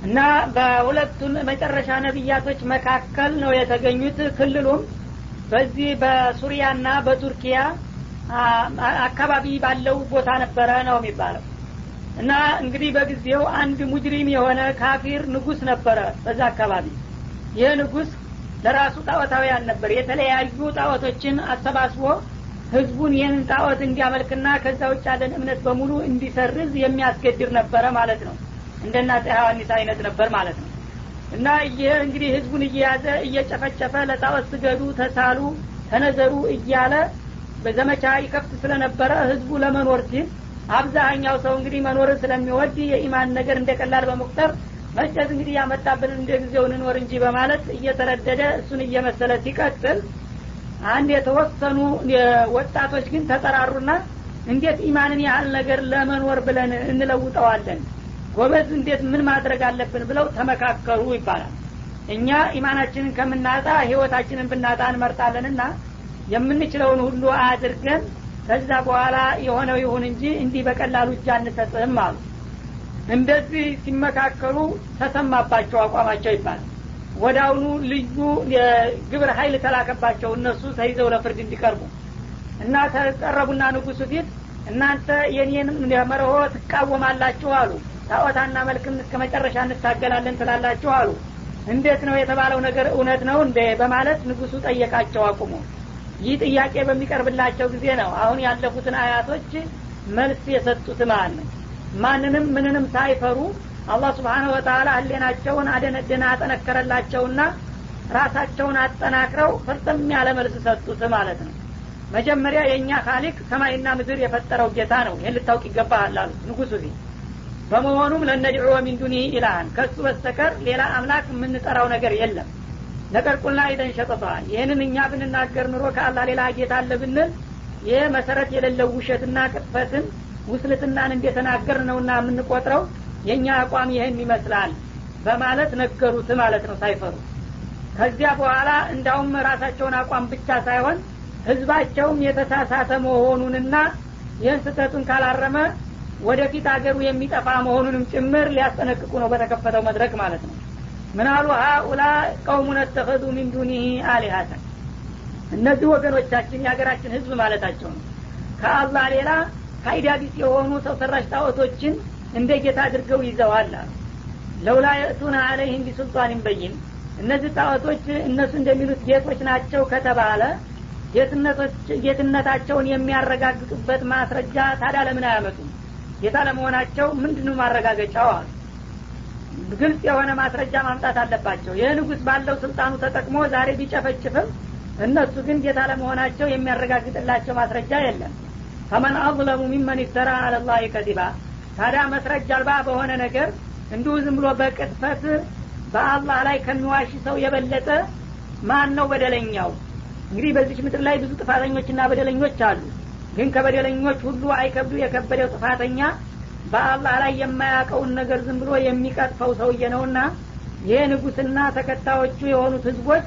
እና በሁለቱን መጨረሻ ነቢያቶች መካከል ነው የተገኙት ክልሉም በዚህ በሱሪያና በቱርኪያ አካባቢ ባለው ቦታ ነበረ ነው የሚባለው እና እንግዲህ በጊዜው አንድ ሙጅሪም የሆነ ካፊር ንጉስ ነበረ በዛ አካባቢ ይህ ንጉስ ለራሱ ጣዖታውያን ነበር የተለያዩ ጣዖቶችን አሰባስቦ ህዝቡን ይህንን ጣዖት እንዲያመልክና ከዛ ውጭ ያለን እምነት በሙሉ እንዲሰርዝ የሚያስገድር ነበረ ማለት ነው እንደና ሐዋኒስ አይነት ነበር ማለት ነው እና ይህ እንግዲህ ህዝቡን እየያዘ እየጨፈጨፈ ለጣዖት ስገዱ ተሳሉ ተነዘሩ እያለ በዘመቻ ይከፍት ስለነበረ ህዝቡ ለመኖር ሲል አብዛኛው ሰው እንግዲህ መኖርን ስለሚወድ የኢማን ነገር እንደ ቀላል በመቁጠር መጨት እንግዲህ ያመጣብን እንደ ጊዜው እንኖር እንጂ በማለት እየተረደደ እሱን እየመሰለ ሲቀጥል አንድ የተወሰኑ ወጣቶች ግን ተጠራሩና እንዴት ኢማንን ያህል ነገር ለመኖር ብለን እንለውጠዋለን ጎበዝ እንዴት ምን ማድረግ አለብን ብለው ተመካከሩ ይባላል እኛ ኢማናችንን ከምናጣ ህይወታችንን ብናጣ እንመርጣለንና የምንችለውን ሁሉ አድርገን ከዛ በኋላ የሆነው ይሁን እንጂ እንዲህ በቀላሉ እጅ አንሰጥም አሉ እንደዚህ ሲመካከሉ ተሰማባቸው አቋማቸው ይባላል ወዳውኑ ልዩ የግብር ሀይል ተላከባቸው እነሱ ተይዘው ለፍርድ እንዲቀርቡ እና ተቀረቡና ንጉሱ ፊት እናንተ የኔን መርሆ ትቃወማላችሁ አሉ ታዖታና መልክም እስከ መጨረሻ እንታገላለን ትላላችሁ አሉ እንዴት ነው የተባለው ነገር እውነት ነው እንደ በማለት ንጉሱ ጠየቃቸው አቁሞ ይህ ጥያቄ በሚቀርብላቸው ጊዜ ነው አሁን ያለፉትን አያቶች መልስ የሰጡት ማለት ነው ማንንም ምንንም ሳይፈሩ አላህ ስብሓነሁ ወተላ ህሌናቸውን አደነደነ አጠነከረላቸውና ራሳቸውን አጠናክረው ፍርጥም ያለ መልስ ሰጡት ማለት ነው መጀመሪያ የእኛ ካሊቅ ሰማይና ምድር የፈጠረው ጌታ ነው ይህን ልታውቅ ይገባሃል አሉ ንጉሱ ፊት በመሆኑም ለነድዑ ሚን ዱኒህ ኢላሃን ከሱ በስተቀር ሌላ አምላክ የምንጠራው ነገር የለም ነገር ቁልና ኢደን ሸጠጠዋል ይህንን እኛ ብንናገር ኑሮ ከአላህ ሌላ ጌታ አለ ብንል ይህ መሰረት የሌለው ውሸትና ቅጥፈትን ውስልትናን እንደተናገር ነውና የምንቆጥረው የእኛ አቋም ይህን ይመስላል በማለት ነገሩት ማለት ነው ሳይፈሩ ከዚያ በኋላ እንዳውም ራሳቸውን አቋም ብቻ ሳይሆን ህዝባቸውም የተሳሳተ መሆኑንና ይህን ስህተቱን ካላረመ ወደፊት አገሩ የሚጠፋ መሆኑንም ጭምር ሊያስጠነቅቁ ነው በተከፈተው መድረክ ማለት ነው ምናሉ ሀኡላ ቀውሙን ተኸዙ ሚን ዱኒህ አሊሀተን እነዚህ ወገኖቻችን የሀገራችን ህዝብ ማለታቸው ነው ከአላህ ሌላ ፋይዳ ቢስ የሆኑ ሰው ሰራሽ ጣዖቶችን እንደ ጌታ አድርገው ይዘዋል አሉ ለውላ የእቱና አለይህም ቢሱልጣን በይን እነዚህ ጣዖቶች እነሱ እንደሚሉት ጌቶች ናቸው ከተባለ ጌትነታቸውን የሚያረጋግጡበት ማስረጃ ታዲያ ለምን አያመጡም ጌታ ለመሆናቸው ምንድኑ ማረጋገጫው አሉ ግልጽ የሆነ ማስረጃ ማምጣት አለባቸው ይህ ንጉስ ባለው ስልጣኑ ተጠቅሞ ዛሬ ቢጨፈጭፍም እነሱ ግን ጌታ ለመሆናቸው የሚያረጋግጥላቸው ማስረጃ የለም ፈመን አظለሙ ሚመን ይፍተራ አለላህ ከዚባ ታዲያ መስረጃ አልባ በሆነ ነገር እንዲሁ ዝም ብሎ በቅጥፈት በአላህ ላይ ከሚዋሽ ሰው የበለጠ ማን ነው በደለኛው እንግዲህ በዚች ምድር ላይ ብዙ ጥፋተኞችና በደለኞች አሉ ግን ከበደለኞች ሁሉ አይከብዱ የከበደው ጥፋተኛ በአላህ ላይ የማያውቀውን ነገር ዝም ብሎ የሚቀጥፈው ሰውዬ ነውና ይህ ንጉስና ተከታዮቹ የሆኑት ህዝቦች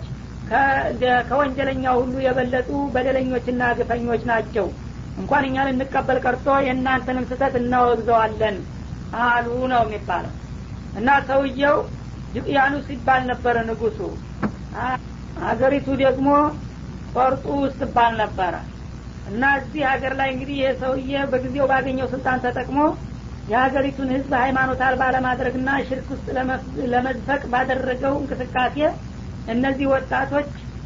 ከወንጀለኛው ሁሉ የበለጡ በደለኞችና ግፈኞች ናቸው እንኳን እኛ ልንቀበል ቀርቶ የእናንተንም ስህተት እናወግዘዋለን አሉ ነው የሚባለው እና ሰውየው ጅቅያኑስ ይባል ነበረ ንጉሱ አገሪቱ ደግሞ ቆርጡ ውስጥ ይባል ነበረ እና እዚህ ሀገር ላይ እንግዲህ ይህ ሰውዬ በጊዜው ባገኘው ስልጣን ተጠቅሞ የሀገሪቱን ህዝብ ሃይማኖት አልባ ለማድረግና ሽርክ ውስጥ ለመዝፈቅ ባደረገው እንቅስቃሴ እነዚህ ወጣቶች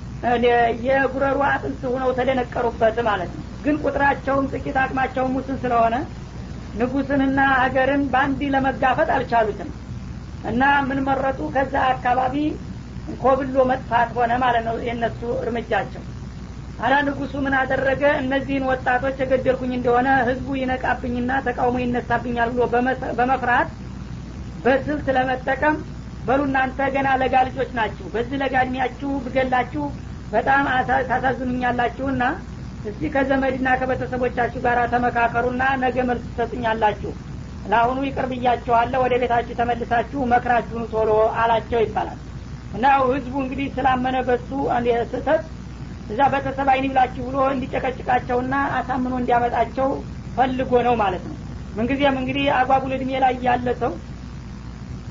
የጉረሩ አጥንት ሁነው ተደነቀሩበት ማለት ነው ግን ቁጥራቸውም ጥቂት አቅማቸውም ውስን ስለሆነ ንጉስንና ሀገርን በአንድ ለመጋፈጥ አልቻሉትም እና ምን መረጡ ከዛ አካባቢ ኮብሎ መጥፋት ሆነ ማለት ነው የእነሱ እርምጃቸው አላ ንጉሱ ምን አደረገ እነዚህን ወጣቶች የገደልኩኝ እንደሆነ ህዝቡ ይነቃብኝና ተቃውሞ ይነሳብኛል ብሎ በመፍራት በስልት ለመጠቀም በሉ እናንተ ገና ለጋ ልጆች ናችሁ በዚህ ለጋ እድሜያችሁ ብገላችሁ በጣም ታሳዝኑኛላችሁና እስቲ ከዘመድና ከቤተሰቦቻችሁ ጋር ተመካከሩና ነገ መልስ ትሰጡኛላችሁ ለአሁኑ ይቅር ብያችኋለሁ ወደ ቤታችሁ ተመልሳችሁ መክራችሁን ቶሎ አላቸው ይባላል እና ህዝቡ እንግዲህ ስላመነ በሱ ስህተት እዛ ቤተሰብ አይን ብላችሁ ብሎ እንዲጨቀጭቃቸውና አሳምኖ እንዲያመጣቸው ፈልጎ ነው ማለት ነው ምንጊዜም እንግዲህ አጓጉል እድሜ ላይ ያለ ሰው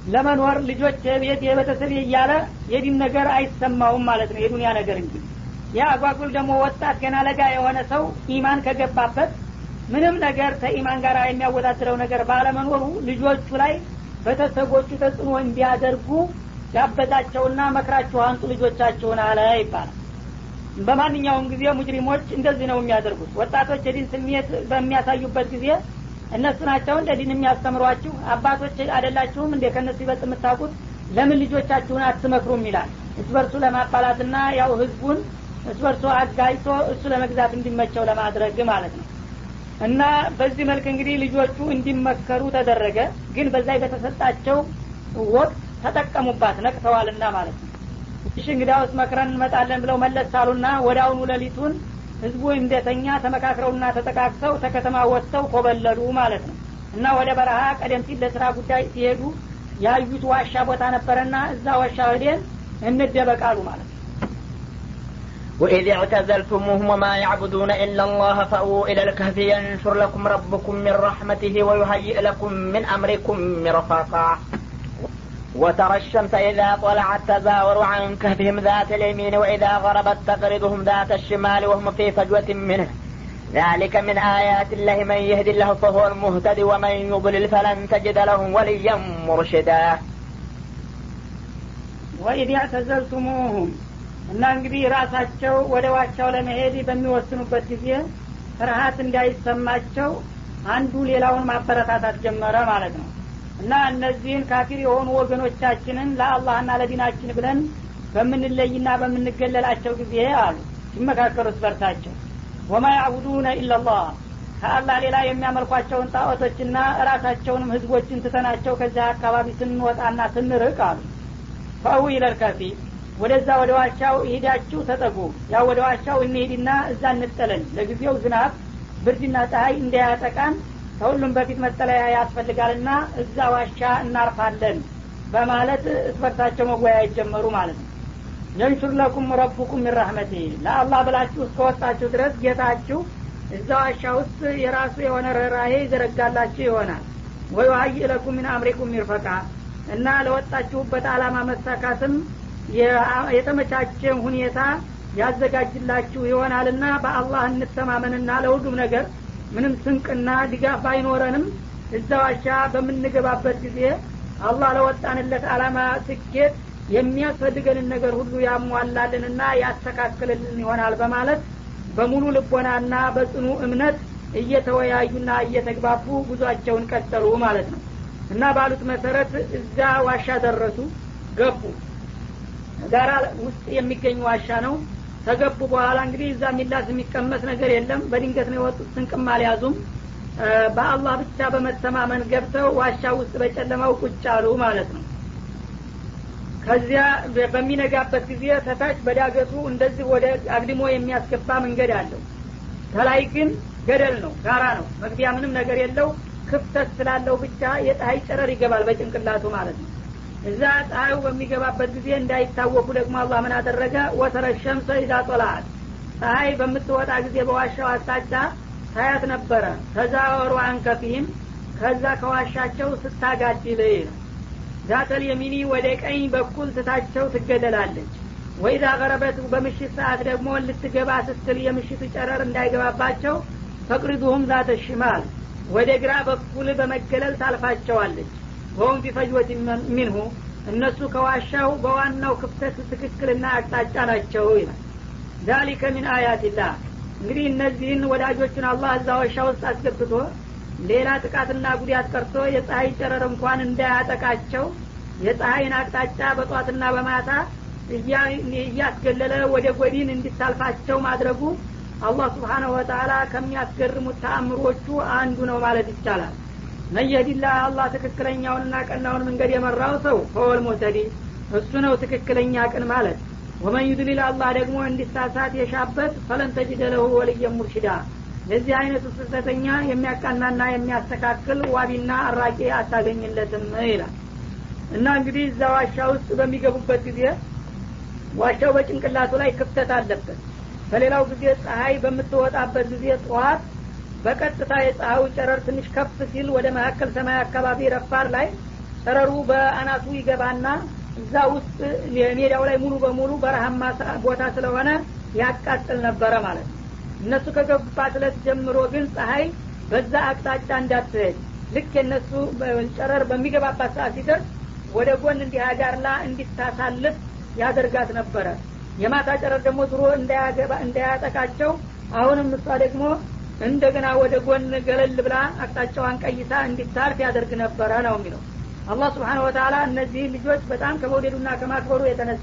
ለመኖር ልጆች ቤት የቤተሰብ እያለ የዲን ነገር አይሰማውም ማለት ነው የዱንያ ነገር እንጂ ያ አጓጉል ደግሞ ወጣት ገና ለጋ የሆነ ሰው ኢማን ከገባበት ምንም ነገር ከኢማን ጋር የሚያወዳድረው ነገር ባለመኖሩ ልጆቹ ላይ ቤተሰቦቹ ተጽዕኖ እንዲያደርጉ ያበዛቸውና መክራችሁ አንጡ ልጆቻችሁን አለ ይባላል በማንኛውም ጊዜ ሙጅሪሞች እንደዚህ ነው የሚያደርጉት ወጣቶች የዲን ስሜት በሚያሳዩበት ጊዜ እነሱ ናቸው እንደ ዲን የሚያስተምሯችሁ አባቶች አደላችሁም እንደ ከነሱ ይበልጥ የምታውቁት ለምን ልጆቻችሁን አትመክሩም ይላል እስ በርሱ ለማባላትና ያው ህዝቡን እስ በርሱ አጋጅቶ እሱ ለመግዛት እንዲመቸው ለማድረግ ማለት ነው እና በዚህ መልክ እንግዲህ ልጆቹ እንዲመከሩ ተደረገ ግን በዛ በተሰጣቸው ወቅት ተጠቀሙባት ነቅተዋልና ማለት ነው እሺ እንግዲያውስ መክረን እንመጣለን ብለው መለስ አሉና ወደ አሁኑ ሌሊቱን ህዝቡ እንደተኛ ተመካክረውና ተጠቃቅሰው ተከተማ ወጥተው ኮበለሉ ማለት ነው እና ወደ በረሃ ቀደም ሲል ለስራ ጉዳይ ሲሄዱ ያዩት ዋሻ ቦታ ነበረና እዛ ዋሻ ወዴን እንደበቃሉ ማለት ነው وإذ اعتزلتموهم وما يعبدون إلا الله فأووا إلى الكهف ينشر لكم ربكم من رحمته ويهيئ لكم من أمركم مرفقا وترى الشمس إذا طلعت تزاور عن كهفهم ذات اليمين وإذا غربت تقرضهم ذات الشمال وهم في فجوة منه ذلك من آيات الله من يهدي الله فهو المهتدي ومن يضلل فلن تجد له وليا مرشدا ወኢድ ያዕተዘልቱሙሁም እና እንግዲህ ራሳቸው ወደ ዋቻው ለመሄድ በሚወስኑበት ጊዜ ፍርሀት እንዳይሰማቸው አንዱ ሌላውን ማበረታታት ጀመረ ማለት ነው እና እነዚህን ካፊር የሆኑ ወገኖቻችንን ለአላህና ለዲናችን ብለን በምንለይና በምንገለላቸው ጊዜ አሉ ሲመካከሩት በርሳቸው ወማ ያዕቡዱነ ኢላላህ ከአላህ ሌላ የሚያመልኳቸውን ጣዖቶችና ራሳቸውንም ህዝቦችን ትተናቸው ከዚህ አካባቢ ስንወጣና ስንርቅ አሉ ፈአዊ ኢለልከፊ ወደዛ ወደ ዋሻው ይሄዳችሁ ተጠጉ ያው ወደ ዋሻው እንሄድና እዛ እንጠለል ለጊዜው ዝናብ ብርድና ፀሐይ እንዳያጠቃን ከሁሉም በፊት መጠለያ ያስፈልጋልና እዛ ዋሻ እናርፋለን በማለት እስበርሳቸው መወያየት ጀመሩ ማለት ነው የንሹር ለኩም ረቡኩም ሚን ረህመቲ ለአላህ ብላችሁ እስከወጣችሁ ድረስ ጌታችሁ እዛ ዋሻ ውስጥ የራሱ የሆነ ርኅራሄ ይዘረጋላችሁ ይሆናል ወይ ሀይ ለኩም ሚን አምሪኩም ሚርፈቃ እና ለወጣችሁበት አላማ መሳካትም የተመቻቸ ሁኔታ ያዘጋጅላችሁ ይሆናልና በአላህ እንተማመንና ለሁሉም ነገር ምንም ስንቅና ድጋፍ ባይኖረንም እዛ ዋሻ በምንገባበት ጊዜ አላህ ለወጣንለት አላማ ስኬት የሚያስፈልገንን ነገር ሁሉ ያሟላልንና ያስተካክልልን ይሆናል በማለት በሙሉ ልቦናና በጽኑ እምነት እየተወያዩና እየተግባቡ ጉዟቸውን ቀጠሉ ማለት ነው እና ባሉት መሰረት እዛ ዋሻ ደረሱ ገቡ ጋራ ውስጥ የሚገኝ ዋሻ ነው ከገቡ በኋላ እንግዲህ እዛ የሚላስ የሚቀመስ ነገር የለም በድንገት ነው የወጡት ስንቅም አልያዙም በአላህ ብቻ በመተማመን ገብተው ዋሻ ውስጥ በጨለማው ቁጭ አሉ ማለት ነው ከዚያ በሚነጋበት ጊዜ ተታች በዳገቱ እንደዚህ ወደ አግድሞ የሚያስገባ መንገድ አለው ከላይ ግን ገደል ነው ጋራ ነው መግቢያ ምንም ነገር የለው ክፍተት ስላለው ብቻ የፀሀይ ጨረር ይገባል በጭንቅላቱ ማለት ነው እዛ ፀሐዩ በሚገባበት ጊዜ እንዳይታወቁ ደግሞ አላህ ምን አደረገ ወተረ ሸምሰ ኢዛ ጦላት ፀሐይ በምትወጣ ጊዜ በዋሻው አቅጣጫ ታያት ነበረ ከዛ ወሩ አንከፊህም ከዛ ከዋሻቸው ስታጋድል ዛተል የሚኒ ወደ ቀኝ በኩል ትታቸው ትገደላለች ወይዛ ገረበት በምሽት ሰዓት ደግሞ ልትገባ ስትል የምሽቱ ጨረር እንዳይገባባቸው ፈቅሪዱሁም ዛተ ሽማል ወደ ግራ በኩል በመገለል ታልፋቸዋለች ወሁም ቢፈጅወት ሚንሁ እነሱ ከዋሻው በዋናው ክፍተት ትክክልና አቅጣጫ ናቸው ይላል ዛሊከ ሚን አያትላህ እንግዲህ እነዚህን ወዳጆቹን አላህ እዛ ዋሻ ውስጥ አስገብቶ ሌላ ጥቃትና ጉዳት ቀርቶ የፀሐይ ጨረር እንኳን እንዳያጠቃቸው የፀሐይን አቅጣጫ በጧትና በማታ እያስገለለ ወደ ጎዲን እንዲታልፋቸው ማድረጉ አላህ ስብሓናሁ ወተላ ከሚያስገርሙት ተአምሮቹ አንዱ ነው ማለት ይቻላል መየዲላ አላህ ትክክለኛውንና ቀናውን መንገድ የመራው ሰው ፈወል ሙተዲ እሱ ነው ትክክለኛ ቅን ማለት ወመን ዩድሊል አላህ ደግሞ እንዲሳሳት የሻበት ፈለን ተጅደ ለሁ ወልየ ሙርሽዳ ለዚህ አይነቱ ስህተተኛ የሚያቃናና የሚያስተካክል ዋቢና አራቂ አታገኝለትም ይላል እና እንግዲህ እዛ ዋሻ ውስጥ በሚገቡበት ጊዜ ዋሻው በጭንቅላቱ ላይ ክፍተት አለበት በሌላው ጊዜ ፀሐይ በምትወጣበት ጊዜ ጠዋት በቀጥታ የፀሐዩ ጨረር ትንሽ ከፍ ሲል ወደ መካከል ሰማይ አካባቢ ረፋር ላይ ጨረሩ በአናቱ ይገባና እዛ ውስጥ ሜዳው ላይ ሙሉ በሙሉ በረሃማ ቦታ ስለሆነ ያቃጥል ነበረ ማለት ነው እነሱ ከገቡባት እለት ጀምሮ ግን ፀሀይ በዛ አቅጣጫ እንዳትሄድ ልክ የነሱ ጨረር በሚገባባት ሰዓት ሲደርስ ወደ ጎን እንዲህ አጋርላ እንዲታሳልፍ ያደርጋት ነበረ የማታ ጨረር ደግሞ ድሮ እንዳያጠቃቸው አሁንም እሷ ደግሞ እንደገና ወደ ጎን ገለል ብላ አቅጣጫዋን ቀይሳ እንዲታልፍ ያደርግ ነበረ ነው የሚለው አላህ ስብሓን ወተላ እነዚህ ልጆች በጣም ከመውደዱና ከማክበሩ የተነሳ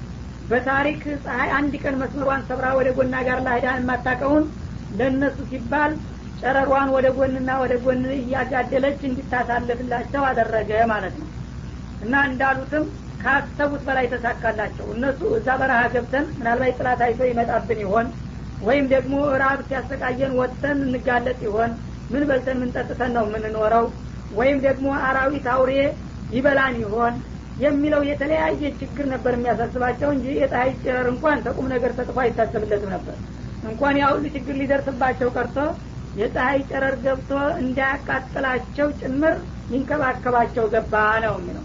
በታሪክ ፀሐይ አንድ ቀን መስመሯን ሰብራ ወደ ጎና ጋር ላሄዳ የማታቀውን ለእነሱ ሲባል ጨረሯን ወደ ጎንና ወደ ጎን እያጋደለች እንዲታሳልፍላቸው አደረገ ማለት ነው እና እንዳሉትም ካሰቡት በላይ ተሳካላቸው እነሱ እዛ በረሃ ገብተን ምናልባት ጥላት አይቶ ይመጣብን ይሆን ወይም ደግሞ ራብ ሲያሰቃየን ወጥተን እንጋለጥ ይሆን ምን በልተን ምን ጠጥተን ነው የምንኖረው ወይም ደግሞ አራዊት አውሬ ይበላን ይሆን የሚለው የተለያየ ችግር ነበር የሚያሳስባቸው እንጂ የፀሀይ ጨረር እንኳን ተቁም ነገር ተጥፎ አይታሰብለትም ነበር እንኳን ያ ሁሉ ችግር ሊደርስባቸው ቀርቶ የፀሀይ ጨረር ገብቶ እንዳያቃጥላቸው ጭምር ይንከባከባቸው ገባ ነው የሚለው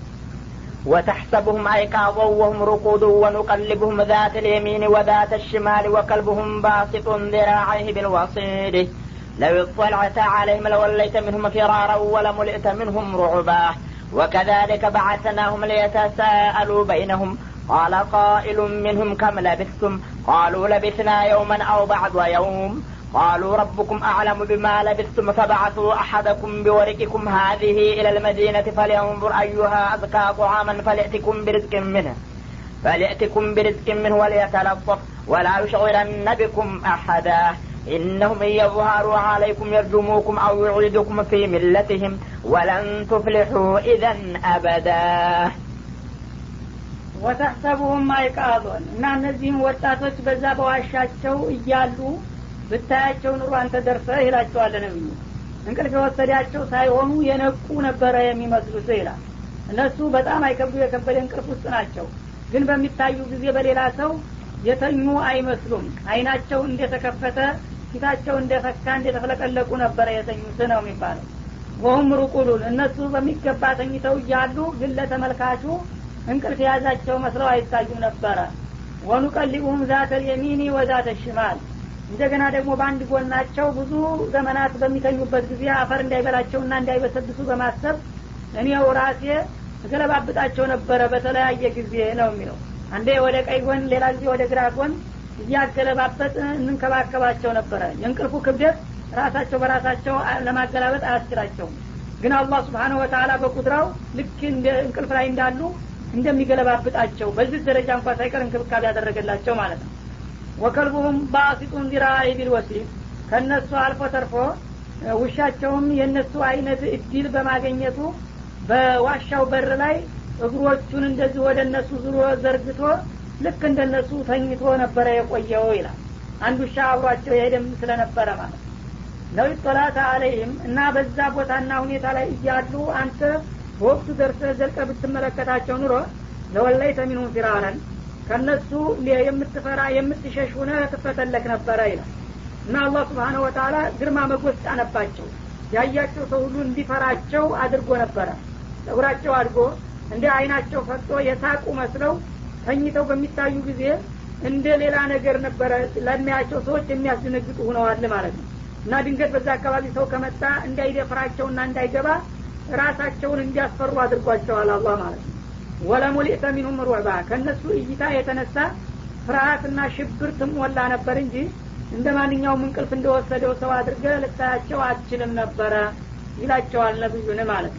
وتحسبهم أيقاظا وهم رقود ونقلبهم ذات اليمين وذات الشمال وكلبهم باسط ذراعيه بالوصيد لو اطلعت عليهم لوليت منهم فرارا ولملئت منهم رعبا وكذلك بعثناهم ليتساءلوا بينهم قال قائل منهم كم لبثتم قالوا لبثنا يوما أو بعض يوم قالوا ربكم أعلم بما لبثتم فبعثوا أحدكم بورقكم هذه إلى المدينة فلينظر أيها أزكى طعاما فليأتكم برزق منه فليأتكم برزق منه وليتلطف ولا يشعرن بكم أحدا إنهم إن يظهروا عليكم يرجموكم أو يعيدكم في ملتهم ولن تفلحوا إذا أبدا ወተሕሰቡሁም አይቃዞን እና እነዚህም ወጣቶች በዛ በዋሻቸው እያሉ ብታያቸው ኑሮ አንተ ደርሰህ ይላቸዋለ ነብዩ እንቅልፍ የወሰዳቸው ሳይሆኑ የነቁ ነበረ የሚመስሉት ይላል እነሱ በጣም አይከብዱ የከበደ እንቅልፍ ውስጥ ናቸው ግን በሚታዩ ጊዜ በሌላ ሰው የተኙ አይመስሉም አይናቸው እንደተከፈተ ፊታቸው እንደፈካ እንደተፈለቀለቁ ነበረ የተኙት ነው የሚባለው ወሁም ሩቁሉን እነሱ በሚገባ ተኝተው እያሉ ግን ለተመልካቹ እንቅልፍ የያዛቸው መስለው አይታዩም ነበረ ወኑቀሊቡሁም ዛተ ልየሚኒ ወዛተ ሽማል እንደገና ደግሞ በአንድ ጎናቸው ብዙ ዘመናት በሚተኙበት ጊዜ አፈር እንዳይበላቸውና እንዳይበሰብሱ በማሰብ እኔው ራሴ እገለባብጣቸው ነበረ በተለያየ ጊዜ ነው የሚለው አንዴ ወደ ቀይ ጎን ሌላ ጊዜ ወደ ግራ ጎን እያገለባበጥ እንንከባከባቸው ነበረ የእንቅልፉ ክብደት ራሳቸው በራሳቸው ለማገላበጥ አያስችላቸውም ግን አላህ ስብሓነሁ ወተላ በቁድራው ልክ እንቅልፍ ላይ እንዳሉ እንደሚገለባብጣቸው በዚህ ደረጃ እንኳ ሳይቀር እንክብካቤ ያደረገላቸው ማለት ነው ወከልቡሁም ባሲጡን ዚራኢ ቢልወሲድ ከእነሱ አልፎ ተርፎ ውሻቸውም የእነሱ አይነት እድል በማገኘቱ በዋሻው በር ላይ እግሮቹን እንደዚህ ወደ እነሱ ዙሮ ዘርግቶ ልክ እንደነሱ ተኝቶ ነበረ የቆየው ይላል አንድ ውሻ አብሯቸው የሄደም ስለነበረ ማለት ነው ጦላተ አለይህም እና በዛ ቦታና ሁኔታ ላይ እያሉ አንተ በወቅቱ ደርሰ ዘልቀ ብትመለከታቸው ኑሮ ለወላይተ ሚንሁም ፊራረን ከነሱ የምትፈራ የምትሸሽ ሁነ ትፈተለክ ነበረ ይላል እና አላህ ስብሓነ ወተላ ግርማ መጎስ ጫነባቸው ያያቸው ሰው ሁሉ እንዲፈራቸው አድርጎ ነበረ ጸጉራቸው አድጎ እንደ አይናቸው ፈጦ የሳቁ መስለው ተኝተው በሚታዩ ጊዜ እንደ ሌላ ነገር ነበረ ለሚያቸው ሰዎች የሚያስደነግጡ ሁነዋል ማለት ነው እና ድንገት በዛ አካባቢ ሰው ከመጣ እንዳይደፍራቸውና እንዳይገባ ራሳቸውን እንዲያስፈሩ አድርጓቸዋል አላህ ማለት ነው ወለሙሊእተ ሚንሁም ሩዕባ ከእነሱ እይታ የተነሳ ፍርሀትና ሽብር ትሞላ ነበር እንጂ እንደ ማንኛውም እንቅልፍ እንደወሰደው ሰው አድርገ ልታያቸው አትችልም ነበረ ይላቸዋል ነብዩን ማለት ነው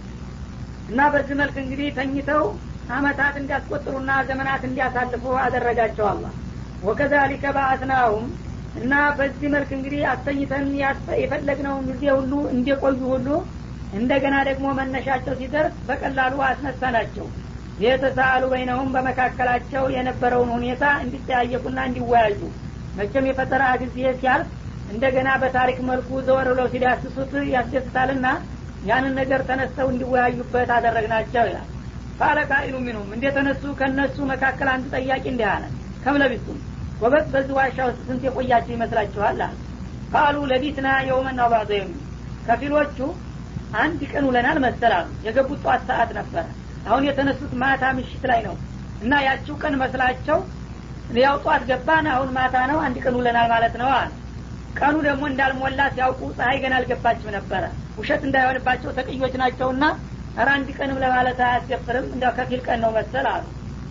እና በዚህ መልክ እንግዲህ ተኝተው አመታት እንዲያስቆጥሩና ዘመናት እንዲያሳልፉ አደረጋቸው አላ ወከዛሊከ ባአትናሁም እና በዚህ መልክ እንግዲህ አስተኝተን የፈለግነውን ጊዜ ሁሉ እንደቆዩ ሁሉ እንደገና ደግሞ መነሻቸው ሲደርስ በቀላሉ አስነሳናቸው የተሳአሉ በይነሁም በመካከላቸው የነበረውን ሁኔታ እንዲጠያየቁና እንዲወያዩ መቼም የፈጠራ ጊዜ ሲያልፍ እንደገና በታሪክ መልኩ ዘወር ብለው ሲዳስሱት ያስደስታልና ያንን ነገር ተነስተው እንዲወያዩበት አደረግናቸው ይላል ቃለ ቃኢሉ ሚንሁም እንደተነሱ ከነሱ መካከል አንድ ጠያቂ እንዲህ አለ ከምለቢቱም ጎበዝ በዚህ ዋሻ ውስጥ ስንት የቆያችሁ ይመስላችኋል አለ ቃሉ ለቢትና የውመና ባዘ ከፊሎቹ አንድ ቀን ውለናል መሰላሉ የገቡት ጠዋት ሰዓት ነበረ አሁን የተነሱት ማታ ምሽት ላይ ነው እና ያችው ቀን መስላቸው ያው ጠዋት ገባን አሁን ማታ ነው አንድ ቀን ውለናል ማለት ነው አለ ቀኑ ደግሞ እንዳልሞላ ሲያውቁ ፀሀይ ገና አልገባችም ነበረ ውሸት እንዳይሆንባቸው ተቅዮች ናቸውና ኧረ አንድ ቀንም ለማለት አያስደፍርም እንደ ከፊል ቀን ነው መሰል አሉ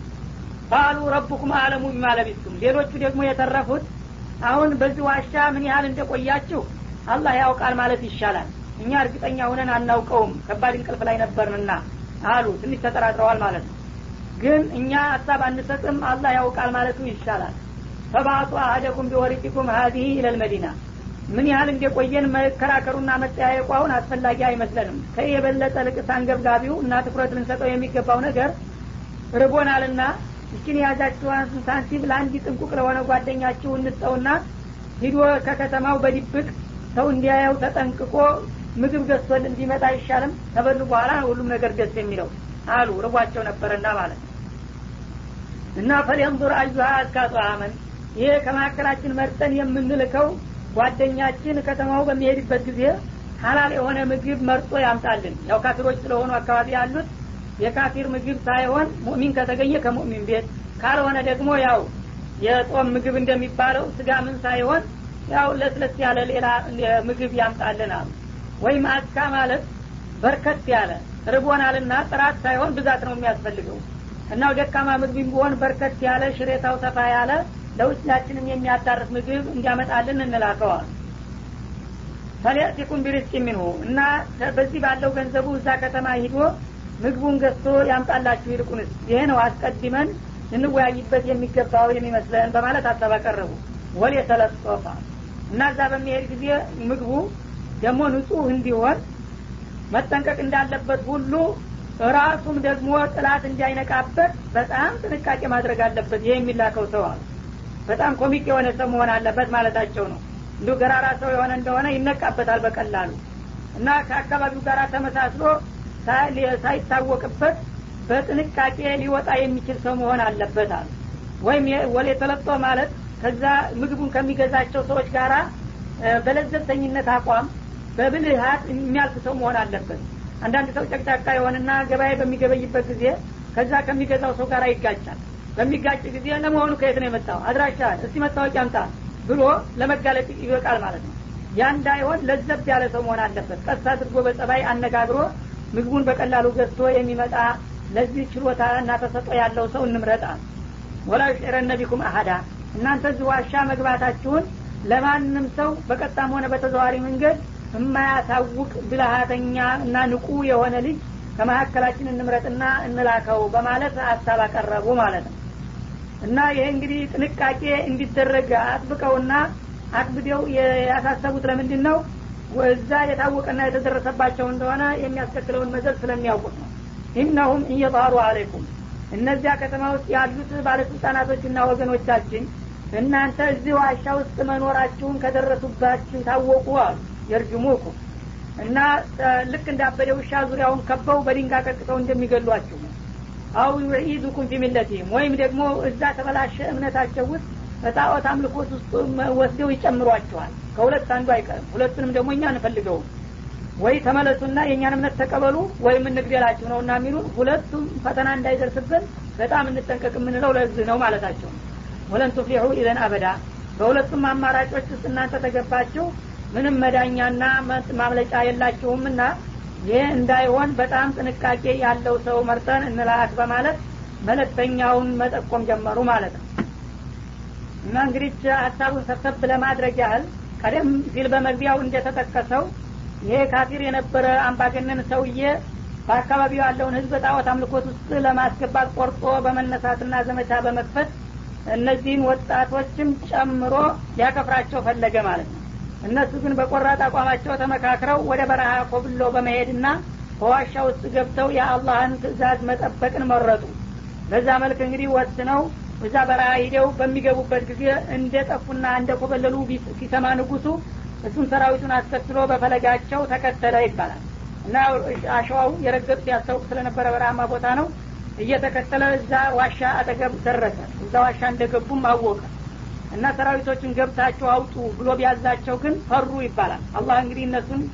ቃሉ ረቡኩም አለሙ ቢማለቢቱም ሌሎቹ ደግሞ የተረፉት አሁን በዚህ ዋሻ ምን ያህል እንደቆያችሁ አላህ ያውቃል ማለት ይሻላል እኛ እርግጠኛ ሁነን አናውቀውም ከባድ እንቅልፍ ላይ ነበርንና አሉ ትንሽ ተጠራጥረዋል ማለት ነው ግን እኛ ሀሳብ አንሰጥም አላህ ያውቃል ማለቱ ይሻላል ፈባቱ አህደኩም ቢወሪቂኩም ሀዚህ ኢለልመዲና ምን ያህል እንደቆየን መከራከሩና መጠያየቁ አሁን አስፈላጊ አይመስለንም ከይ የበለጠ ልቅስ አንገብጋቢው እና ትኩረት ልንሰጠው የሚገባው ነገር ርቦናልና እችን የያዛችኋን ሳንቲም ለአንድ ጥንቁቅ ለሆነ ጓደኛችሁ እንስጠውና ሂዶ ከከተማው በድብቅ ሰው እንዲያየው ተጠንቅቆ ምግብ ገዝቶል እንዲመጣ አይሻልም ከበሉ በኋላ ሁሉም ነገር ደስ የሚለው አሉ ርቧቸው ነበረና ማለት ነው እና ፈሊንظር አዩሃ አስካጡ አመን ይሄ ከመካከላችን መርጠን የምንልከው ጓደኛችን ከተማው በሚሄድበት ጊዜ ሀላል የሆነ ምግብ መርጦ ያምጣልን ያው ካፊሮች ስለሆኑ አካባቢ ያሉት የካፊር ምግብ ሳይሆን ሙእሚን ከተገኘ ከሙእሚን ቤት ካልሆነ ደግሞ ያው የጾም ምግብ እንደሚባለው ስጋ ምን ሳይሆን ያው ለስለስ ያለ ሌላ ምግብ ያምጣልን አሉ ወይም አስካ ማለት በርከት ያለ ርቦናልና ጥራት ሳይሆን ብዛት ነው የሚያስፈልገው እና ደካማ ምግብ ቢሆን በርከት ያለ ሽሬታው ሰፋ ያለ ለውስጣችንም የሚያዳርስ ምግብ እንዲያመጣልን እንላከዋል ፈሊያቲኩም ቢሪስቅ ሚንሁ እና በዚህ ባለው ገንዘቡ እዛ ከተማ ሂዶ ምግቡን ገዝቶ ያምጣላችሁ ይልቁንስ ይሄ ነው አስቀድመን ልንወያይበት የሚገባው የሚመስለን በማለት ሀሳብ አቀረቡ ወል የተለጦፋ እና እዛ በሚሄድ ጊዜ ምግቡ ደግሞ ንጹህ እንዲሆን መጠንቀቅ እንዳለበት ሁሉ ራሱም ደግሞ ጥላት እንዳይነቃበት በጣም ጥንቃቄ ማድረግ አለበት ይሄ የሚላከው ሰው አሉ በጣም ኮሚክ የሆነ ሰው መሆን አለበት ማለታቸው ነው እንዲሁ ገራራ ሰው የሆነ እንደሆነ ይነቃበታል በቀላሉ እና ከአካባቢው ጋር ተመሳስሎ ሳይታወቅበት በጥንቃቄ ሊወጣ የሚችል ሰው መሆን አለበት አሉ ወይም ወሌ ተለጦ ማለት ከዛ ምግቡን ከሚገዛቸው ሰዎች ጋራ በለዘብተኝነት አቋም በብልሃት የሚያልፍ ሰው መሆን አለበት አንዳንድ ሰው ጨቅጫቃ የሆነና ገበያ በሚገበይበት ጊዜ ከዛ ከሚገዛው ሰው ጋር ይጋጫል በሚጋጭ ጊዜ ለመሆኑ ከየት ነው የመጣው አድራሻ እስቲ መታወቂያ አምጣ ብሎ ለመጋለጥ ይበቃል ማለት ነው ያ እንዳይሆን ለዘብ ያለ ሰው መሆን አለበት ቀስ አድርጎ በጸባይ አነጋግሮ ምግቡን በቀላሉ ገዝቶ የሚመጣ ለዚህ ችሎታ እና ተሰጦ ያለው ሰው እንምረጣል ወላ ዩሽዕረነ ቢኩም አሀዳ እናንተ እዚህ ዋሻ መግባታችሁን ለማንም ሰው በቀጣም ሆነ በተዘዋሪ መንገድ የማያሳውቅ ብልሃተኛ እና ንቁ የሆነ ልጅ ከመካከላችን እንምረጥና እንላከው በማለት ሀሳብ አቀረቡ ማለት ነው እና ይሄ እንግዲህ ጥንቃቄ እንዲደረግ አጥብቀውና አክብደው ያሳሰቡት ለምንድን ነው እዛ የታወቀና የተደረሰባቸው እንደሆነ የሚያስከትለውን መዘዝ ስለሚያውቁት ነው ኢነሁም እየጣሩ አለይኩም እነዚያ ከተማ ውስጥ ያሉት ባለስልጣናቶችና ወገኖቻችን እናንተ እዚህ ዋሻ ውስጥ መኖራችሁን ከደረሱባችሁ ታወቁ አሉ የርጅሙኩም እና ልክ እንዳበደ ውሻ ዙሪያውን ከበው በድንጋ ቀጥቅጠው እንደሚገሏችሁ ነው አው ዩዒዙኩም ፊ ሚለቲህም ወይም ደግሞ እዛ ተበላሸ እምነታቸው ውስጥ በጣዖት አምልኮት ውስጥ ወስደው ይጨምሯቸዋል ከሁለት አንዱ አይቀርም ሁለቱንም ደግሞ እኛ እንፈልገውም ወይ ተመለሱና የእኛን እምነት ተቀበሉ ወይም እንግደላችሁ ነው እና የሚሉን ሁለቱም ፈተና እንዳይደርስብን በጣም እንጠንቀቅ የምንለው ለዚህ ነው ማለታቸው ወለን ቱፍሊሑ ኢዘን አበዳ በሁለቱም አማራጮች ውስጥ እናንተ ተገባችሁ ምንም መዳኛና ማምለጫ የላችሁምና ይህ እንዳይሆን በጣም ጥንቃቄ ያለው ሰው መርጠን እንላክ በማለት መለክተኛውን መጠቆም ጀመሩ ማለት ነው እና እንግዲህ ሀሳቡን ሰብሰብ ለማድረግ ያህል ቀደም ሲል በመግቢያው እንደተጠቀሰው ይሄ ካፊር የነበረ አምባገነን ሰውዬ በአካባቢው ያለውን ህዝብ ጣዖት አምልኮት ውስጥ ለማስገባት ቆርጦ በመነሳትና ዘመቻ በመክፈት እነዚህን ወጣቶችም ጨምሮ ሊያከፍራቸው ፈለገ ማለት ነው እነሱ ግን በቆራጥ አቋማቸው ተመካክረው ወደ በረሃ ኮብሎ በመሄድና በዋሻ ውስጥ ገብተው የአላህን ትእዛዝ መጠበቅን መረጡ በዛ መልክ እንግዲህ ወስነው እዛ በረሃ ሂደው በሚገቡበት ጊዜ እንደ ጠፉና እንደ ኮበለሉ ሲሰማ ንጉሱ እሱም ሰራዊቱን አስከትሎ በፈለጋቸው ተከተለ ይባላል እና አሸዋው የረገጡ ሲያስታውቅ ስለነበረ በረሃማ ቦታ ነው እየተከተለ እዛ ዋሻ አጠገብ ደረሰ እዛ ዋሻ እንደገቡም አወቀ እና ሰራዊቶችን ገብታችሁ አውጡ ብሎ ቢያዛቸው ግን ፈሩ ይባላል አላህ እንግዲህ እነሱን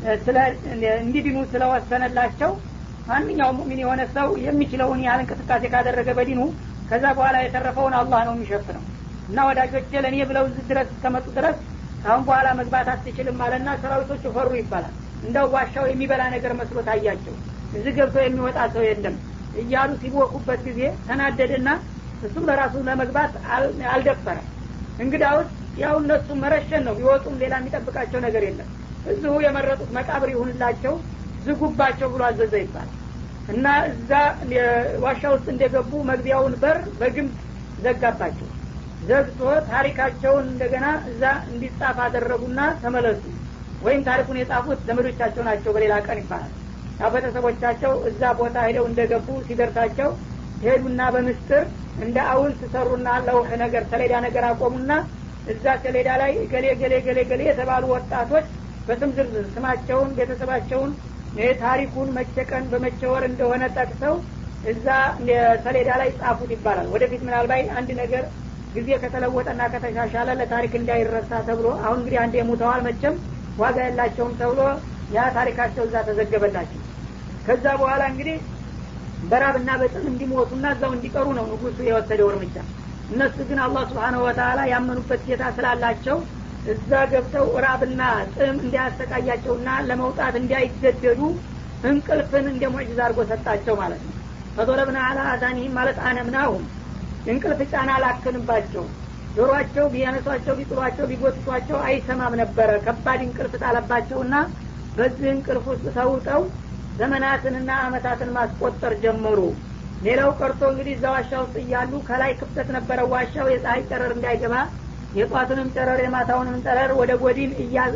እንዲድኑ ስለወሰነላቸው ማንኛውም ሙሚን የሆነ ሰው የሚችለውን ያህል እንቅስቃሴ ካደረገ በዲኑ ከዛ በኋላ የተረፈውን አላህ ነው የሚሸፍነው እና ወዳጆቼ ለእኔ ብለው እዚህ ድረስ እስከመጡ ድረስ አሁን በኋላ መግባት አትችልም አለና ሰራዊቶቹ ፈሩ ይባላል እንደው ዋሻው የሚበላ ነገር መስሎ ታያቸው እዚህ ገብቶ የሚወጣ ሰው የለም እያሉ ሲቦኩበት ጊዜ ተናደደና እሱም ለራሱ ለመግባት አልደፈረም እንግዳውስ ያው እነሱ መረሸን ነው ቢወጡም ሌላ የሚጠብቃቸው ነገር የለም እዚሁ የመረጡት መቃብር ይሁንላቸው ዝጉባቸው ብሎ አዘዘ ይባላል እና እዛ ዋሻ ውስጥ እንደገቡ መግቢያውን በር በግንብ ዘጋባቸው ዘግቶ ታሪካቸውን እንደገና እዛ እንዲጻፍ አደረጉና ተመለሱ ወይም ታሪኩን የጻፉት ዘመዶቻቸው ናቸው በሌላ ቀን ይባላል ያው ቤተሰቦቻቸው እዛ ቦታ ሄደው እንደገቡ ሲደርሳቸው ሄዱና በምስጥር እንደ አውልት ሰሩና ለውህ ነገር ሰሌዳ ነገር አቆሙና እዛ ሰሌዳ ላይ ገሌ ገሌ ገሌ ገሌ የተባሉ ወጣቶች በስም ዝርዝር ስማቸውን ቤተሰባቸውን ታሪኩን መቼ ቀን በመቼ ወር እንደሆነ ጠቅሰው እዛ ሰሌዳ ላይ ጻፉት ይባላል ወደፊት ምናልባት አንድ ነገር ጊዜ ከተለወጠና ከተሻሻለ ለታሪክ እንዳይረሳ ተብሎ አሁን እንግዲህ አንድ የሙተዋል መቼም ዋጋ የላቸውም ተብሎ ያ ታሪካቸው እዛ ተዘገበላቸው ከዛ በኋላ እንግዲህ በራብና በጥም እንዲሞቱና እዛው እንዲቀሩ ነው ንጉሱ የወሰደው እርምጃ እነሱ ግን አላህ ስብሓነሁ ወተላ ያመኑበት ጌታ ስላላቸው እዛ ገብተው ራብና ጥም እንዲያሰቃያቸውና ለመውጣት እንዳይገደዱ እንቅልፍን እንደ ሙዕጅዝ አድርጎ ሰጣቸው ማለት ነው ፈዶረብና አላ አዛኒህም ማለት አነምናሁም እንቅልፍ ጫና ላክንባቸው ጆሮአቸው ቢያነሷቸው ቢጥሏቸው ቢጎትቷቸው አይሰማም ነበረ ከባድ እንቅልፍ ጣለባቸውና በዚህ እንቅልፍ ውስጥ ተውጠው ዘመናትንና አመታትን ማስቆጠር ጀመሩ ሌላው ቀርቶ እንግዲህ እዛ ዋሻ ውስጥ እያሉ ከላይ ክፍተት ነበረ ዋሻው የፀሀይ ጨረር እንዳይገባ የጧቱንም ጨረር የማታውንም ጨረር ወደ ጎዲን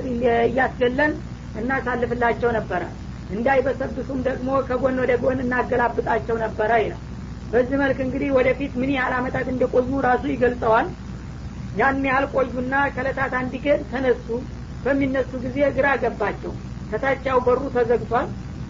እያስገለን እናሳልፍላቸው ነበረ እንዳይበሰብሱም ደግሞ ከጎን ወደ ጎን እናገላብጣቸው ነበረ ይላል በዚህ መልክ እንግዲህ ወደፊት ምን ያህል አመታት እንደቆዩ ራሱ ይገልጸዋል ያን ያህል ቆዩና ከለታት አንድ ቀን ተነሱ በሚነሱ ጊዜ ግራ ገባቸው ከታቻው በሩ ተዘግቷል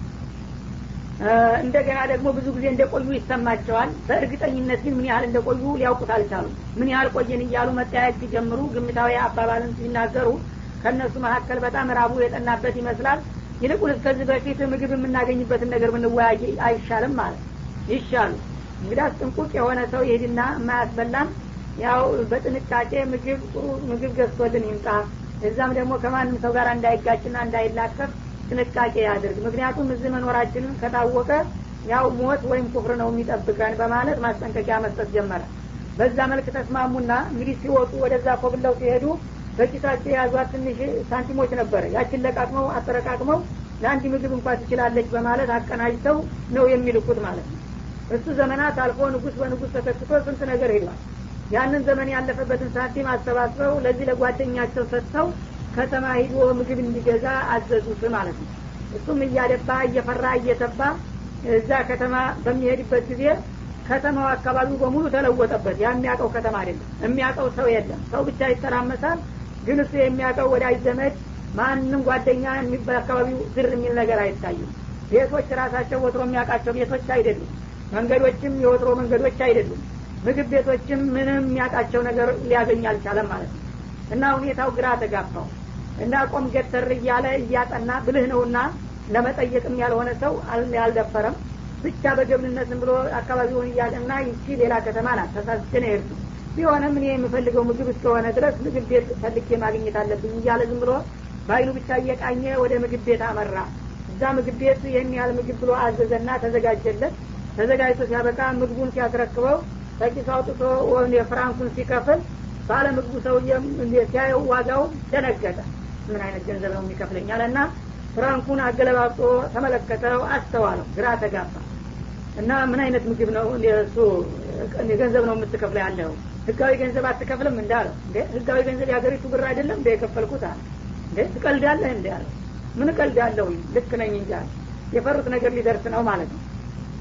እንደገና ደግሞ ብዙ ጊዜ እንደቆዩ ይሰማቸዋል በእርግጠኝነት ግን ምን ያህል እንደቆዩ ሊያውቁት አልቻሉም ምን ያህል ቆየን እያሉ መጠያየቅ ሲጀምሩ ግምታዊ አባባልን ሲናገሩ ከእነሱ መካከል በጣም ራቡ የጠናበት ይመስላል ይልቁን እስከዚህ በፊት ምግብ የምናገኝበትን ነገር ብንወያይ አይሻልም ማለት ይሻሉ እንግዳስ ጥንቁቅ የሆነ ሰው ይሄድና የማያስበላን ያው በጥንቃቄ ምግብ ጥሩ ምግብ ገዝቶልን ይምጣ እዛም ደግሞ ከማንም ሰው ጋር እንዳይጋጭና እንዳይላከፍ ጥንቃቄ ያድርግ ምክንያቱም እዚህ መኖራችንን ከታወቀ ያው ሞት ወይም ኩፍር ነው የሚጠብቀን በማለት ማስጠንቀቂያ መስጠት ጀመረ በዛ መልክ ተስማሙና እንግዲህ ሲወጡ ወደዛ ኮብለው ሲሄዱ በኪሳቸው የያዟት ትንሽ ሳንቲሞች ነበረ ያችን ለቃቅመው አጠረቃቅመው ለአንድ ምግብ እንኳ ትችላለች በማለት አቀናጅተው ነው የሚልኩት ማለት ነው እሱ ዘመናት አልፎ ንጉስ በንጉስ ተተክቶ ስንት ነገር ሄዷል ያንን ዘመን ያለፈበትን ሳንቲም አሰባስበው ለዚህ ለጓደኛቸው ሰጥተው ከተማ ሂዶ ምግብ እንዲገዛ አዘዙት ማለት ነው እሱም እያደባ እየፈራ እየተባ እዛ ከተማ በሚሄድበት ጊዜ ከተማው አካባቢው በሙሉ ተለወጠበት ያ የሚያውቀው ከተማ አይደለም የሚያውቀው ሰው የለም ሰው ብቻ ይተራመሳል ግን እሱ የሚያውቀው ወዳጅ ዘመድ ማንም ጓደኛ በአካባቢው ዝር የሚል ነገር አይታይም ቤቶች ራሳቸው ወትሮ የሚያውቃቸው ቤቶች አይደሉም መንገዶችም የወትሮ መንገዶች አይደሉም ምግብ ቤቶችም ምንም የሚያውቃቸው ነገር ሊያገኝ አልቻለም ማለት ነው እና ሁኔታው ግራ ተጋባው እና ቆም ገተር እያለ እያጠና ብልህ ነውና ለመጠየቅም ያልሆነ ሰው አልደፈረም ብቻ በገብንነት ብሎ አካባቢውን እያጠና ይቺ ሌላ ከተማ ናት ተሳስቼ ነው የሄድኩ ቢሆንም እኔ የምፈልገው ምግብ እስከሆነ ድረስ ምግብ ቤት ፈልጌ ማግኘት አለብኝ እያለ ዝም ብሎ በአይኑ ብቻ እየቃኘ ወደ ምግብ ቤት አመራ እዛ ምግብ ቤት ይህን ያህል ምግብ ብሎ አዘዘና ተዘጋጀለት ተዘጋጅቶ ሲያበቃ ምግቡን ሲያስረክበው ከኪሱ አውጥቶ የፍራንኩን ሲከፍል ባለ ምግቡ ሰውዬም ሲያየው ዋጋው ደነገጠ ምን አይነት ገንዘብ ነው የሚከፍለኝ አለና ፍራንኩን አገለባብጦ ተመለከተው አስተዋለው ግራ ተጋባ እና ምን አይነት ምግብ ነው እሱ ገንዘብ ነው የምትከፍለው ያለው ህጋዊ ገንዘብ አትከፍልም እንዳለው እንዴ ህጋዊ ገንዘብ የሀገሪቱ ብር አይደለም እንደ የከፈልኩት አለ እንዴ ትቀልዳለህ እንዲ አለው ምን ቀልዳለሁ ልክ ነኝ እንጂ የፈሩት ነገር ሊደርስ ነው ማለት ነው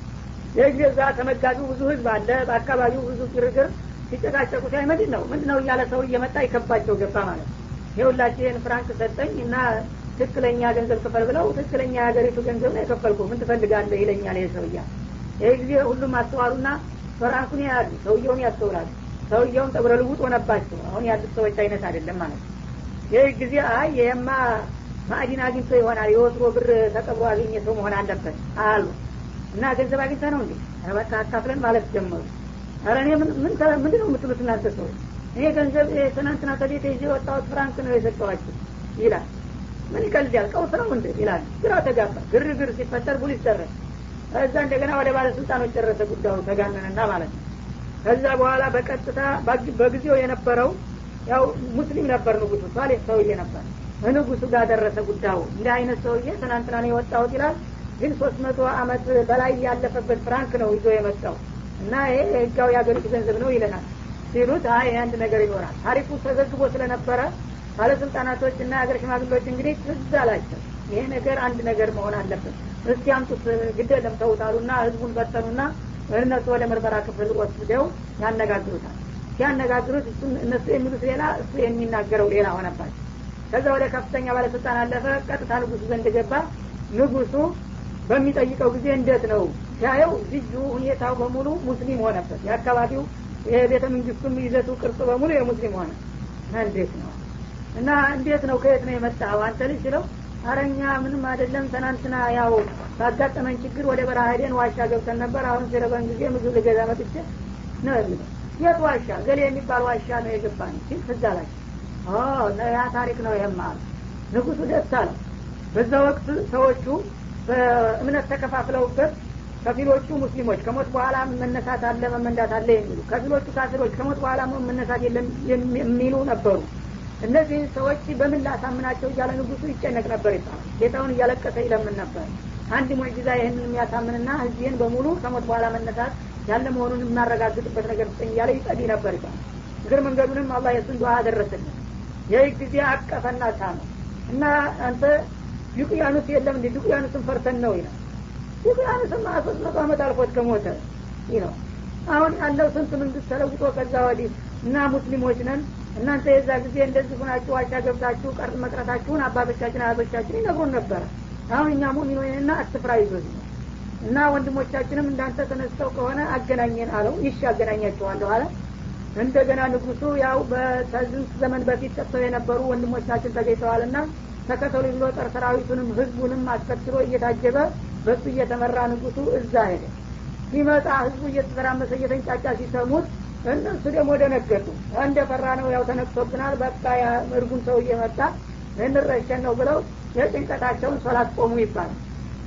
ይህ ጊዜ እዛ ተመጋቢው ብዙ ህዝብ አለ በአካባቢው ብዙ ግርግር ሲጨቃጨቁ ሲያይ ምንድን ነው ምንድን ነው እያለ ሰው እየመጣ ይከባቸው ገባ ማለት ነው ይኸውላችሁ ይህን ፍራንክ ሰጠኝ እና ትክክለኛ ገንዘብ ክፈል ብለው ትክክለኛ የሀገሪቱ ገንዘብ ነው የከፈልኩ ምን ትፈልጋለህ ይለኛል ይህ ሰውያ ይህ ጊዜ ሁሉም አስተዋሉና ፍራንኩን ያያሉ ሰውየውን ያስተውላሉ ሰውየውን ጠጉረ ልውጥ ሆነባቸው አሁን ያሉት ሰዎች አይነት አይደለም ማለት ነው ይህ ጊዜ አይ ይሄማ ማዕዲን አግኝቶ ይሆናል የወትሮ ብር ተቀብሮ አገኘ ሰው መሆን አለበት አሉ እና ገንዘብ አግኝተ ነው እንዴ በቃ አካፍለን ማለት ጀመሩ ኧረ እኔ ምንድን ነው የምትሉት እናንተ ሰዎች እኔ ገንዘብ ትናንትና ከቤት ይዤ የወጣሁት ፍራንክ ነው የሰጠኋችሁ ይላል ምን ይቀልዳል ቀውስ ነው እንደ ይላል ግራ ተጋባ ግርግር ሲፈጠር ፖሊስ ደረሰ ከዛ እንደገና ወደ ባለስልጣኖች ደረሰ ጉዳዩ ተጋነነና ማለት ነው ከዛ በኋላ በቀጥታ በጊዜው የነበረው ያው ሙስሊም ነበር ንጉሱ ሳሌህ ሰውዬ ነበር ንጉሱ ጋር ደረሰ ጉዳዩ እንደ አይነት ሰውዬ ትናንትና ነው የወጣሁት ይላል ግን ሶስት መቶ አመት በላይ ያለፈበት ፍራንክ ነው ይዞ የመጣው እና ይሄ ህጋዊ የሀገሪቱ ገንዘብ ነው ይለናል ሲሉት አይ አንድ ነገር ይኖራል ታሪኩ ተዘግቦ ስለነበረ ባለስልጣናቶች እና የሀገር ሽማግሌዎች እንግዲህ ትዝ አላቸው ይሄ ነገር አንድ ነገር መሆን አለበት እስቲ አምጡት ግደለም ተውታሉና ህዝቡን በተኑና እነሱ ወደ ምርመራ ክፍል ወስደው ያነጋግሩታል ሲያነጋግሩት እነሱ የሚሉት ሌላ እሱ የሚናገረው ሌላ ሆነባቸው ከዛ ወደ ከፍተኛ ባለስልጣን አለፈ ቀጥታ ንጉሱ ዘንድ ገባ ንጉሱ በሚጠይቀው ጊዜ እንዴት ነው ሲያየው ልዩ ሁኔታው በሙሉ ሙስሊም ሆነበት የአካባቢው የቤተ መንግስቱም ይዘቱ ቅርጽ በሙሉ የሙስሊም ሆነ እንዴት ነው እና እንዴት ነው ከየት ነው የመጣው አንተ ልጅ ስለው አረኛ ምንም አይደለም ትናንትና ያው ባጋጠመን ችግር ወደ በረሃ ሄደን ዋሻ ገብተን ነበር አሁን ሲረበን ጊዜ ምግብ ልገዛ መጥቼ ነው የሚለው የት ዋሻ ገሌ የሚባል ዋሻ ነው የገባን ሲል ትዝ አላቸው ያ ታሪክ ነው ይህም አሉ ንጉሱ ደስ አለው በዛ ወቅት ሰዎቹ በእምነት ተከፋፍለውበት ከፊሎቹ ሙስሊሞች ከሞት በኋላ መነሳት አለ መመንዳት አለ የሚሉ ከፊሎቹ ካፊሮች ከሞት በኋላ መነሳት የለም የሚሉ ነበሩ እነዚህ ሰዎች በምን ላሳምናቸው እያለ ንጉሱ ይጨነቅ ነበር ይባላል ጌታውን እያለቀሰ ይለምን ነበር አንድ ሙዕጂዛ ይህንን የሚያሳምንና ህዝብን በሙሉ ከሞት በኋላ መነሳት ያለ መሆኑን የማረጋግጥበት ነገር ስጠኝ እያለ ይጸልይ ነበር ይባላል እግር መንገዱንም አላህ የሱን ዱዓ አደረሰልን ይህ ጊዜ አቀፈና ሳመ እና አንተ ዩቅያኑስ የለም እንዲ ዩቅያኑስን ፈርተን ነው ይላል ዩቅያኑስማ ሶስት መቶ አመት አልፎት ከሞተ ይህ ነው አሁን ያለው ስንት መንግስት ተለውጦ ከዛ ወዲህ እና ሙስሊሞች ነን እናንተ የዛ ጊዜ እንደዚህ ሆናችሁ ዋሻ ገብታችሁ ቀር መቅረታችሁን አባቶቻችን አያቶቻችን ይነግሩን ነበረ አሁን እኛ ሙሚኖንና አትፍራ ይዞት ነው እና ወንድሞቻችንም እንዳንተ ተነስተው ከሆነ አገናኘን አለው ይሽ አገናኛቸዋለሁ አለ እንደገና ንጉሱ ያው በስንት ዘመን በፊት ጠጥተው የነበሩ ወንድሞቻችን ተገኝተዋልና ተከተሉ ብሎ ጦር ሰራዊቱንም ህዝቡንም አስከትሎ እየታጀበ በሱ እየተመራ ንጉሱ እዛ ሄደ ሲመጣ ህዝቡ እየተተራመሰ እየተንጫጫ ሲሰሙት እነሱ ደግሞ ደነገጡ እንደ ፈራ ነው ያው ተነቅቶብናል በቃ እርጉም ሰው እየመጣ እንረሸን ነው ብለው የጭንቀታቸውን ሶላት ቆሙ ይባላል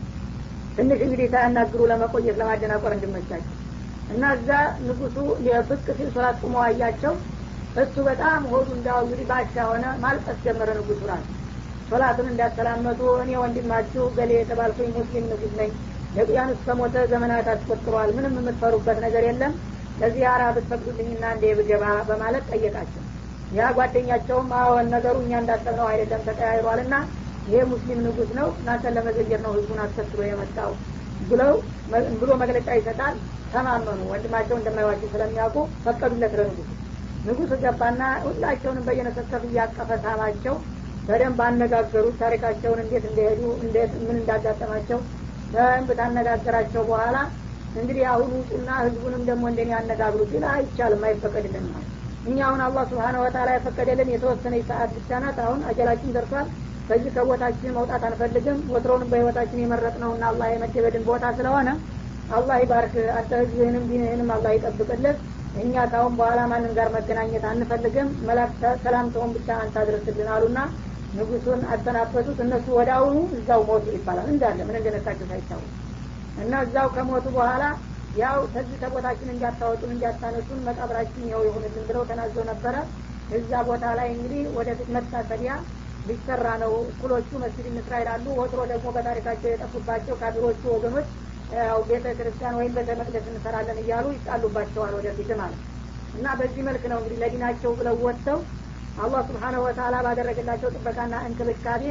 ትንሽ እንግዲህ ሳያናግሩ ለመቆየት ለማደናቆር እንድመቻቸው እና እዛ ንጉሱ የፍቅ ሲል ሶላት ቁሞ አያቸው እሱ በጣም ሆዱ እንዳው እንግዲህ ባሻ ሆነ ማልቀስ ጀመረ ንጉሱ ራሱ ሶላትን እንዳሰላመጡ እኔ ወንድማችሁ ገሌ የተባልኩኝ ሙስሊም ንጉስ ነኝ ለቅያኑስ ከሞተ ዘመናት አስቆጥሯል ምንም የምትፈሩበት ነገር የለም ለዚህ አራ ብትፈቅዱልኝና እንደ ብገባ በማለት ጠየቃቸው ያ ጓደኛቸውም አዎን ነገሩ እኛ እንዳሰብነው አይደለም ተቀያይሯልና ይሄ ሙስሊም ንጉስ ነው እናንተን ለመዘየር ነው ህዝቡን አስከትሎ የመጣው ብለው ብሎ መግለጫ ይሰጣል ተማመኑ ወንድማቸው እንደማይዋቸው ስለሚያውቁ ፈቀዱለት ለንጉሱ ንጉሱ ገባና ሁላቸውንም በየነሰከፍ እያቀፈ ሳማቸው በደንብ አነጋገሩት ታሪካቸውን እንዴት እንደሄዱ እንዴት ምን እንዳጋጠማቸው በደንብ ታነጋገራቸው በኋላ እንግዲህ አሁን ውጡና ህዝቡንም ደግሞ እንደኔ ያነጋግሩ ግን አይቻልም አይፈቀድልን እኛ አሁን አላህ ስብሓነ ወተላ የፈቀደልን የተወሰነ ሰዓት ብቻ ናት አሁን አጀላችን ደርሷል ከዚህ ከቦታችን መውጣት አንፈልግም ወትሮንም በህይወታችን የመረጥነውና አላህ የመደበድን ቦታ ስለሆነ አላህ ይባርክ አንተ ህዝብህንም ዲንህንም አላህ ይጠብቅልህ እኛ ካሁን በኋላ ማንም ጋር መገናኘት አንፈልግም መላክ ሰላምተውን ብቻ አንተ አድርስልን አሉና ንጉሱን አሰናበቱት እነሱ ወደ አሁኑ እዛው ሞቱ ይባላል እንዳለ ምን እንደነሳቸው ሳይታወቅ እና እዛው ከሞቱ በኋላ ያው ከዚህ ከቦታችን እንዲያታወጡን እንዲያታነሱን መቃብራችን ይኸው ይሁንልን ብለው ተናዘው ነበረ እዛ ቦታ ላይ እንግዲህ ወደፊት መታሰቢያ ሊሰራ ነው እኩሎቹ መስጅድ እንስራ ይላሉ ወትሮ ደግሞ በታሪካቸው የጠፉባቸው ካፊሮቹ ወገኖች ያው ቤተ ክርስቲያን ወይም ቤተ መቅደስ እንሰራለን እያሉ ይጣሉባቸዋል ወደፊት ማለት እና በዚህ መልክ ነው እንግዲህ ለዲናቸው ብለው ወጥተው አላህ ስብሓነሁ ወተላ ባደረገላቸው ጥበቃና እንክብካቤ